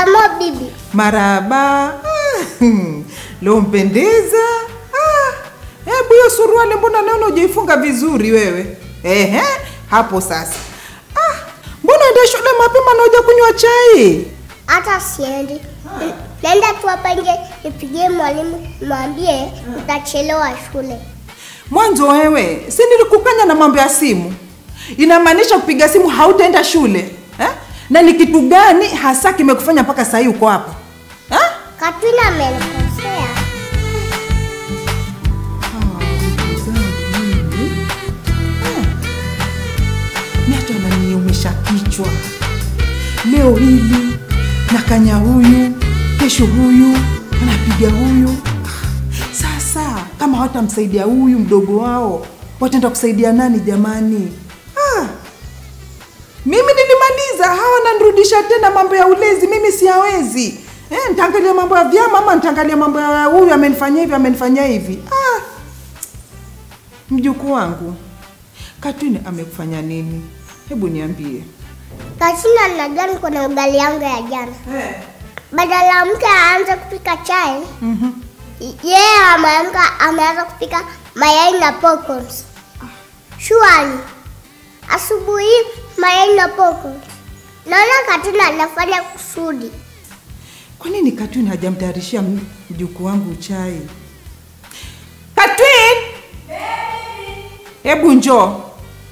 Shikamo bibi. Maraba. Ah, hmm, leo mpendeza. Ah, hebu hiyo suruali mbona naona hujaifunga vizuri wewe? Ehe, hapo sasa. Ah, mbona enda shule mapema na huja kunywa chai? Hata siendi. Nenda tu hapa nje nipigie mwalimu mwambie utachelewa shule. Mwanzo wewe, si nilikukanya na mambo ya simu? Inamaanisha kupiga simu hautaenda shule eh? Na ni kitu gani hasa kimekufanya mpaka sahii uko hapa eh? Katwina amenikosea. Ni hata ananiumisha kichwa. Leo hili nakanya huyu, kesho huyu, anapiga huyu. Sasa kama hawatamsaidia huyu mdogo wao, wataenda kusaidia nani jamani? Ah, mimi nilimaliza, hawa wananirudisha tena mambo ya ulezi, mimi siyawezi. Eh, nitaangalia mambo ya vyama ama nitaangalia mambo ya huyu amenifanyia hivi, amenifanyia hivi. Ah, mjukuu wangu Katwini amekufanya nini? Hebu niambie. Katina najua niko na ugali yangu ya jana. Badala mke aanze kupika chai, yeye ameamka ameanza kupika mayai na popcorns. Shuali. Asubuhi mayai na popcorns. Naona Katina anafanya kusudi. Kwa nini Katwin hajamtayarishia m- mjukuu wangu chai? Katwin! Hebu njoo.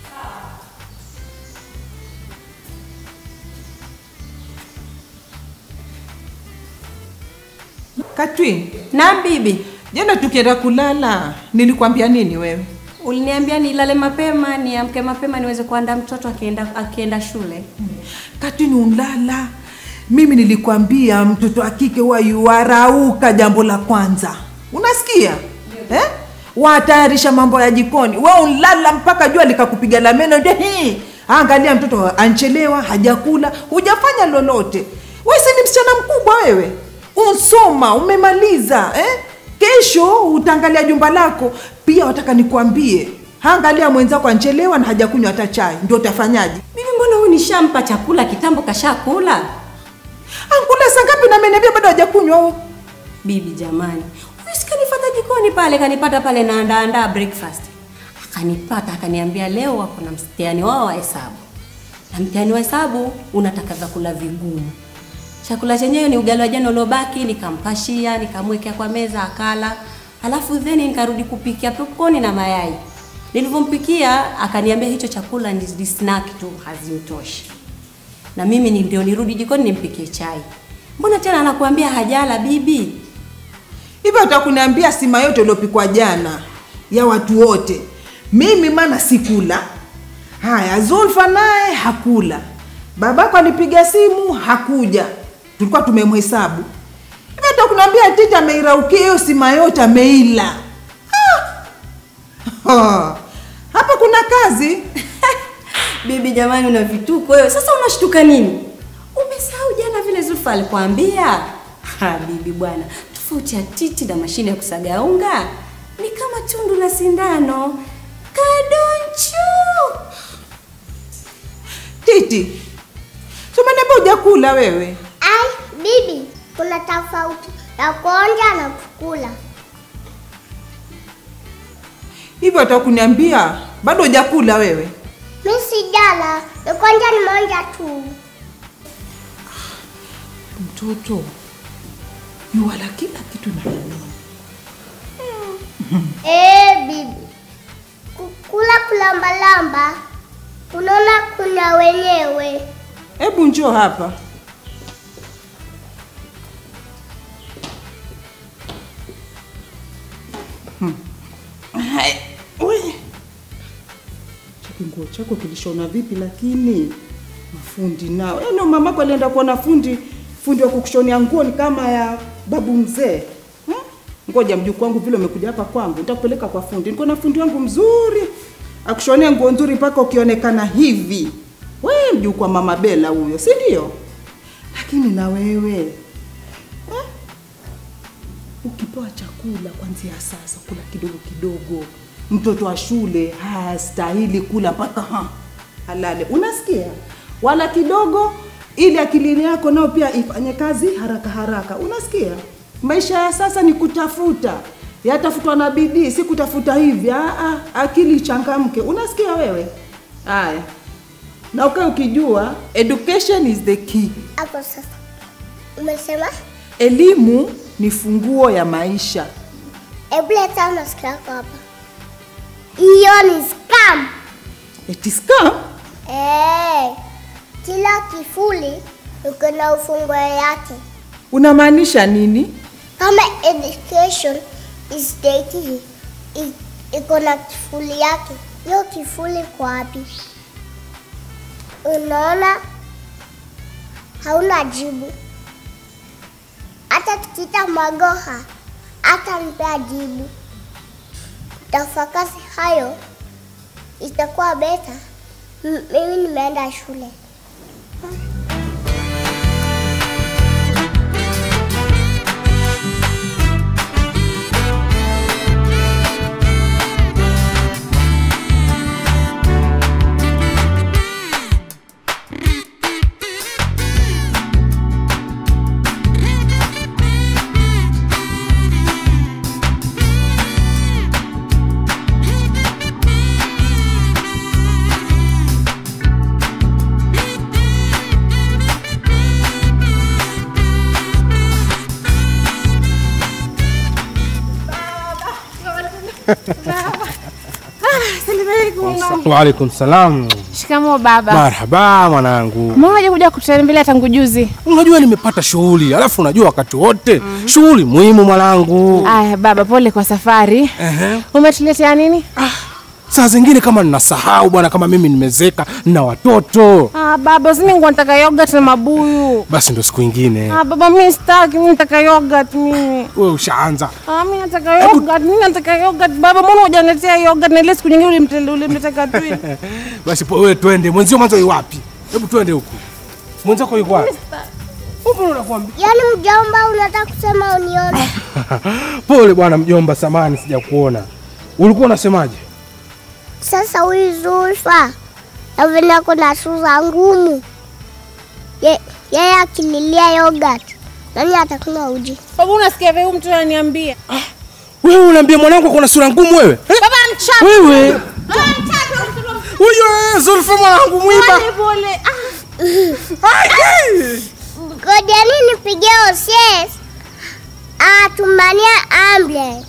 Katwin, Na bibi, jana tukienda kulala nilikwambia nini wewe? uliniambia nilale mapema, niamke mapema niweze kuandaa mtoto akienda akienda shule. Katwin unlala. Mimi nilikwambia mtoto wa kike huwa yuarauka jambo la kwanza. Unasikia? Eh? Watayarisha mambo ya jikoni. Wewe unlala mpaka jua likakupiga la meno ndio hii. Angalia mtoto anchelewa, hajakula, hujafanya lolote. Wewe si ni msichana mkubwa wewe. Unsoma, umemaliza, eh? Kesho utaangalia jumba lako. Pia wataka nikwambie, angalia mwenzako anchelewa na hajakunywa hata chai. Ndio utafanyaje? Bibi, mbona huyu nishampa chakula kitambo, kashakula? Ankula saa ngapi na ameniambia bado hajakunywa huo? Bibi jamani, huyu si kanifata jikoni pale, kanipata pale naandaandaa breakfast, akanipata akaniambia, leo wako na mtihani wao wa hesabu, na mtihani wa hesabu unataka vyakula vigumu. Chakula chenyewe ni ugali wa jana uliobaki, nikampashia, nikamwekea kwa meza akala, alafu then nikarudi kupikia popcorn na mayai. Nilivyompikia akaniambia hicho chakula ni ni snack tu, hazimtoshi na mimi ni ndio nirudi jikoni nimpikie chai. Mbona tena anakuambia hajala bibi? Hivyo utakuniambia sima yote iliyopikwa jana ya watu wote, mimi maana sikula. Haya, Zulfa naye hakula, babako alipiga simu hakuja, tulikuwa tumemhesabu. Hivyo utakuniambia tita ameiraukia hiyo sima yote ameila. Ah! Hapa kuna kazi. Bibi jamani, una vituko wewe. Sasa unashtuka nini? Umesahau jana vile Zulfa alikwambia? Ha, bibi bwana, tofauti ya titi na mashine ya kusaga unga ni kama tundu la sindano. Kadonchu. Titi, tumeniambia hujakula wewe. Ai, bibi, kuna tofauti ya kuonja na kukula. Hivyo utakuniambia bado hujakula wewe. Mi sijala, ni kuonja nimeonja tu. Mtoto yuwala kila kitu na nini. Eh, bibi, kukula kulambalamba, unaona kuna wenyewe. Hebu njoo hapa. Hmm. Hai, we. Chaki nguo chako kilishona vipi lakini? Mafundi nao. Yaani mamako alienda kuona fundi, fundi wa kukushonia nguo ni kama ya babu mzee. Hmm? Ngoja mjukuu wangu vile umekuja hapa kwangu, nitakupeleka kwa fundi. Niko na fundi wangu mzuri. Akushonia nguo nzuri mpaka ukionekana hivi. We mjukuu wa mama Bela huyo, si ndio? Lakini na wewe eh? Ukipewa chakula kwanzia sasa, kula kidogo kidogo. Mtoto wa shule hastahili kula mpaka ha, halale. Unasikia? Wala kidogo ili akili yako nayo pia ifanye kazi haraka haraka. Unasikia? Maisha ya sasa ni kutafuta, yatafutwa na bidii, si kutafuta hivi. Aa, akili ichangamke. Unasikia wewe? Haya, na ukae ukijua education is the key. Hapo sasa umesema, Elimu ni funguo ya maisha. hebu leta masikio yako hapa. Hiyo ni scam. It is scam. Eh, kila kifuli uko na ufunguo yake. Unamaanisha nini? Kama education is the key, i- iko na kifuli yake. Hiyo kifuli kwa wapi? Unaona, hauna jibu. Hata tukiita Magoha hata mpea jibu. Tafakari hayo, itakuwa beta. M- Mimi nimeenda shule. Waalaikum salam. Shikamoo baba. Marhaba mwanangu. Mmoja kuja kutembelea tangu juzi. Unajua nimepata shughuli, alafu unajua wakati wote shughuli muhimu mwanangu. Aya baba, pole kwa safari. Ehe. Umetuletea nini? Saa zingine kama ninasahau bwana, kama mimi nimezeka na watoto, Ah, baba, simi ngo nataka yogurt na mabuyu. basi ndo siku ingine. Ah, baba, mimi sitaki, mimi nataka yogurt mimi. Wewe ushaanza Ah, mimi nataka yogurt, mimi nataka yogurt. Baba, mbona hujaniletea yogurt na ile siku nyingine ulimtele ulimleta katui? basi, po wewe twende. Mwenzio mwanzo yu wapi? Hebu twende huku. Mwenzako yuko wapi? Upo unakwambia. Yaani mjomba, unataka kusema unione? Pole bwana mjomba, samani sijakuona. Ulikuwa unasemaje? Sasa huyu Zulfa navena kuna sura ngumu, Ye- yeye akililia yogurt, nani atakunywa uji? Baba, unasikia vile huyu mtu ananiambia? Wewe unaambia mwanangu kuna sura ngumu wewe? Eh? Baba, mchapa. Wewe Mchapa. huyo Zulfa mwanangu mwiba. Pole pole. Ah. Ngojeni nipigie OCS atumania ambulance.